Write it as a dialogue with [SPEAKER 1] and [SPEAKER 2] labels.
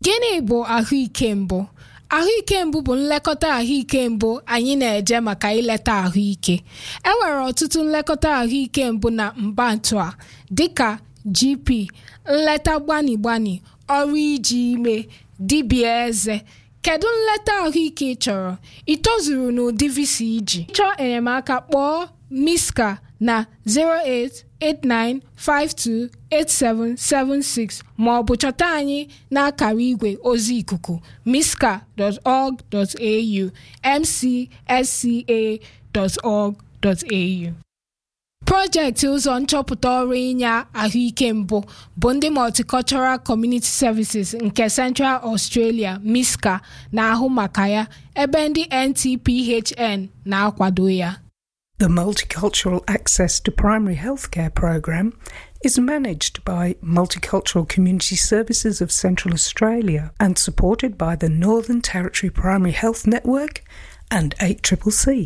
[SPEAKER 1] Gịnị bụ ahụike mbụ? Ahụike mbụ bụ nlekọta ahụike mbụ anyị na-eje maka ileta ahụike. E nwere ọtụtụ nlekọta ahụike mbụ na mbantu a dịka GP, nleta gbani gbani, ọrụ iji ime, dibịa eze. Kedu nleta ahụike ị chọrọ? Ị tozuru n'ụdị visa iji? Chọọ enyemaka kpọọ Miska na 089528776 ma ọ bụ chọta anyị n'akara igwe ozi ikuku miska.org.au mcsca.org.au Projekti ụzọ nchọpụta ọrụ inye ahụike mbụ bụ ndị Multicultural Community Services nke Central Australia MISCA na-ahụ maka ya ebe ndị NTPHN na-akwado ya.
[SPEAKER 2] The Multicultural Access to Primary Healthcare program is managed by Multicultural Community Services of Central Australia and supported by the Northern Territory Primary Health Network and 8CCC.